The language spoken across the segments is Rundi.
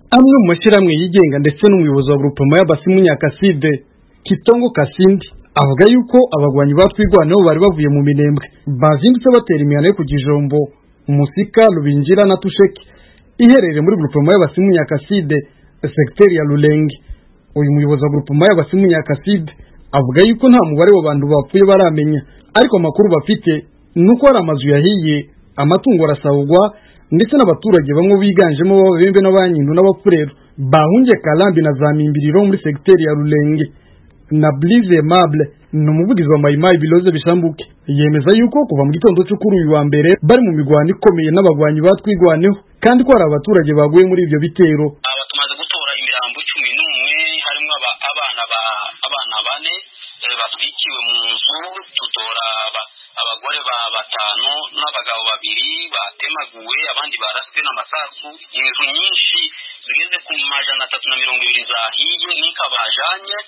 amwe mu mashyirahamwe yigenga ndetse n'umuyobozi wa grupema y'abasimu nyakaside kitongo kasindi avuga yuko abagwanyi batwigwaneho bari bavuye mu minembwe bazindutse batera imihano yo ku kijombo musika rubingira na tusheki iherereye muri grupema y'abasimu nyakaside sekiteri ya rurenge uyu muyobozi wa grupema y'abasimu nyakaside avuga yuko nta mubare w'abantu bapfuye baramenya ariko amakuru bafite ni uko hari amazu yahiye amatungo arasahurwa ndetse n'abaturage bamwe biganjemo b'ababembe n'abanyindu n'abapfurero bahungiye karambi na za mimbiriro muri segiteri ya rurenge na Blize Mable ni umuvugizi wa Mayimayi Biloze Bishambuke yemeza yuko kuva mu gitondo cyo kuri uyu wa mbere bari mu migwano ikomeye n'abagwanyi batwigwaneho kandi ko hari abaturage baguye muri ibyo bitero aba tumaze gutora imirambo cumi n'umwe harimo abana ba abana bane batwikiwe mu nzu tutora abagore ba batanu n'abagabo babiri batemaguwe abandi baraswe n'amasasu inzu nyinshi zigeze ku majana atatu na mirongo ibiri zahiye n'ikabajanye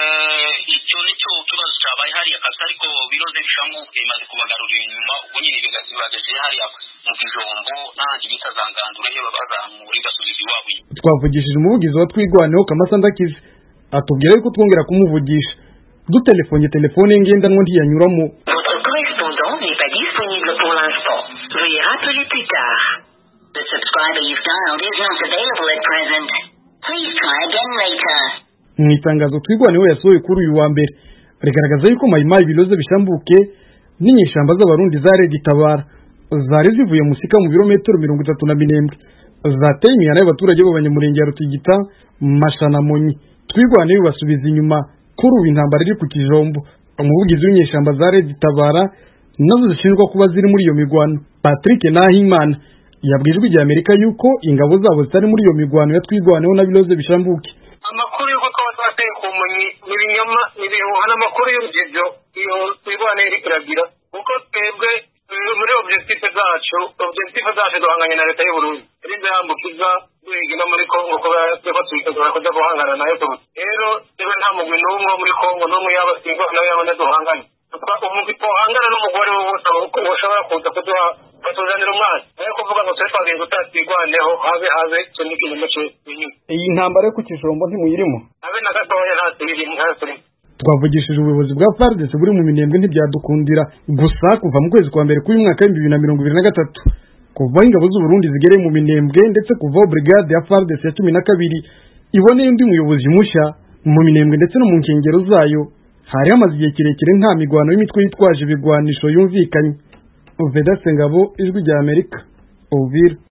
icyo nicyo kibazo cyabaye hariya kabisa ariko biroze bishamuke imaze kubagarurira inyuma ubwo nyine bibageje hariya mu kijombo n'ahandi bita za ngandura iyo babazamura igasubiza iwabo twavugishije umuvugizi wa twigwaneho kamasandakize atubwira yuko twongera kumuvugisha dutelefonye telefone ye ngendanwa ntiyanyuramo Votre correspondant n'est pas disponible pour l'instant. Veuillez rappeler plus tard. The subscriber you've dialed is not available at present. Please try again later. mu itangazo twigwaneho yasohoye kuri uyu wa mbere rigaragaza yuko mayimayi biloze bishambuke n'inyeshyamba z'abarundi za redi tabara zari zivuye musika mu birometero mirongo itatu na minembwe zateye imihana y'abaturage b'abanyamurenge ya rutigita mashanamonyi twigwaneho basubiza inyuma kuri ubu intambara iri ku kijombo umuvugizi w'inyeshyamba za redi tabara nazo zishinjwa kuba ziri muri iyo migwano patrick nahimana yabwiye ijwi rya amerika yuko ingabo zabo zitari muri iyo migwano ya twigwaneho na biloze bishambuke amakuru y'uko twaba twateye ku munyi ni ibinyoma ni ibihuha n'amakuru y'urugendo iyo twirwane iri kuragira kuko twebwe muri objective zacu objective zacu duhanganye na leta y'uburundi rinze yambukiza duhiga no muri kongo kuba tweko twitegura kuja guhangana nayo tubuze rero twebwe nta mugwi n'umwe wo muri kongo n'umwe yaba singwa nawe yabona duhanganye umugwi twohangana n'umugore we wose ushobora kuza kuduha batuzanira umwana nayo kuvuga ngo twe twagiye tutatwigwaneho habe habe icyo ni ikinyoma cy'inyuma iyi ntambara yo ku kijombo ntimuyirimo habe na gatoya nta tuyirimo nta turimo twavugishije ubuyobozi bwa FARDC buri mu minembwe ntibyadukundira gusa kuva mu kwezi kwa mbere k'uyu mwaka w'ibihumbi bibiri na mirongo ibiri na gatatu kuvaho ingabo z'uburundi zigereye mu minembwe ndetse kuvaho brigade ya FARDC ya cumi na kabiri iboneye undi muyobozi mushya mu minembwe ndetse no mu nkengero zayo hari hamaze igihe kirekire nta migwano y'imitwe yitwaje ibigwanisho yumvikanye Veda Sengabo ijwi rya Amerika Uvira